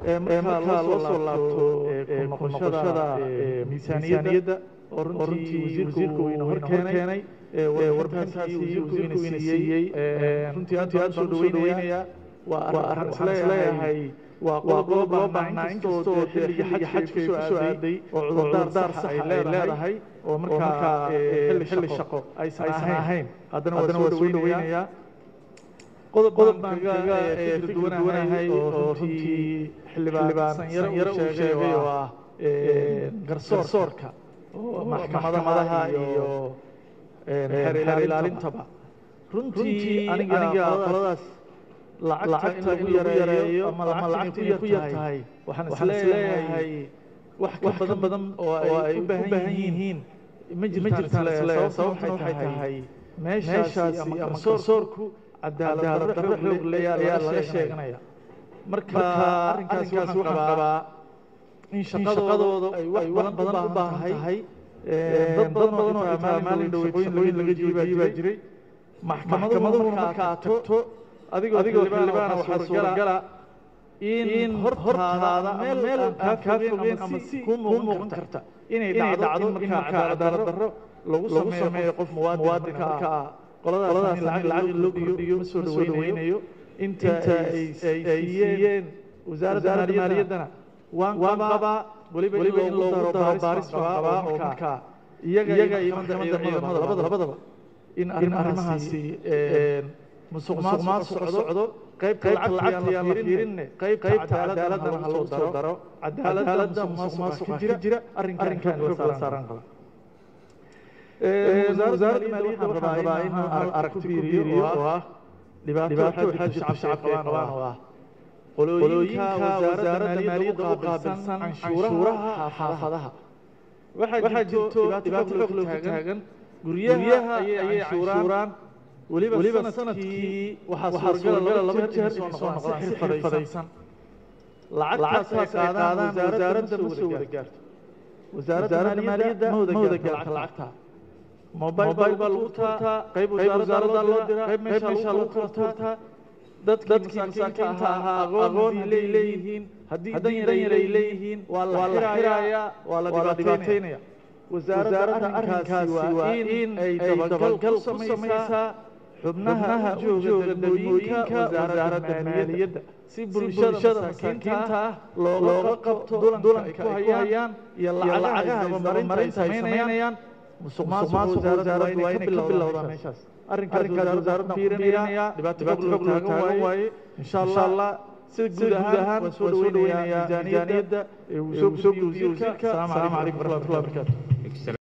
markaa loo soo laabto ku noqoshada miisaaniyadda oo runtii wasiirku ina hor keenay warbixintaasi wasiirku ina siiyey runtii aad baan soo dhaweynaya waa arrin waxaan isleeyahay waa qodob loo baahnaa inkastoo xilliga xajka ay kusoo aaday oo cudurdaar sax ay leedahay oo markaa xilli shaqo aysan ahayn haddana waa soo dhaweynayaa qodob baan kaga fikir duwanahay oo runtii xildhibaan sanyaro uu sheegay oo ah garsoorka oo maxkamadaha iyo xeer ilaalintaba runtii aniga qoladaas lacagta in lagu yareeyo ama lacagta inay ku yar tahay waxaan isleeyahay wax ka badan badan oo ay u baahan yihiin ma jirtaan isleeyahay sababtuna waxay tahay meeshaasi ama garsoorku cadaalad darro xoog leh ayaa laga sheeganaya marka arrinkaasi waxaan qabaa in shaqadooda ay wax badan u baahan tahay dad badan oo xitaa maalin dhoweyd shaqooyin laga jiibaa jiray maxkamaduhuna markaa tagto adigoo xildhibaana waxaa suuragala in hortaada meel aan kaa fogeyn ama si kuu muuqan karta inay dhacdo in markaa cadaalad darro lagu sameeyo qof muwaadinka markaa qoladaas lacag loo kordhiyo ma soo dhaweynayo inta ay siiyeen wasaaradda maaliyaddana waan qabaa weliba in loogu daro baaris baan qabaa oo markaa iyaga iyo maxkamadda ciidamada labadaba in arrimahaasi musuq maasuq socdo qaybta lacagta yaan la fiirinne qaybta cadaaladana ha loo soo daro cadaaladda musuq maasuqa ka jira arrinkan xoog la saaran qaba wasaaradda maaliyadda waxaan rabaa in aan aragti ku biiriyo oo ah dhibaato waxaa jirta shacabka ay qabaan oo ah qolooyinka wasaaradda maaliyadda u qaabilsan canshuuraha xaafadaha waxaa jirto dhibaato xoog loo taagan guryaha ayay canshuuraan weliba sanadkii waxaa suuragala laba jeer inay soo noqdaan si xirfadaysan lacagtaas ay qaadaan wasaaradda ma soo wada gaarto wasaaradda maaliyadda ma wada gaarta lacagta mobil baa lagu tuurtaa qayb wasaaradda loo diraa qayb meesha lagu kala tuurtaa dadkii masaakiinta ahaa aqoon hadday leeyihiin haddii dan yar ay leeyihiin waa la xirayaa waa la dhibaataynaya wasaaradda arrinkaasi waa in ay dabagal ku samaysaa xubnaha u jooga degmooyinka wasaaradda maaliyadda si bulshada masaakiinta ah looga qabto dulanka ay ku hayaan iyo lacagaha isdabamarinta ay samaynayaan musuq maasuq wasaaraddu waa inay ka bilowdaan meeshaas arrinkaas wasaaradda fiirinaya dhibaato xog loo taagan waaye insha allah si guud ahaan waan soo dhaweynayaa miisaaniyadda ee uu soo gudbiyey wasiirka asalaamu calaykum waraxmatullahi wabarakaatu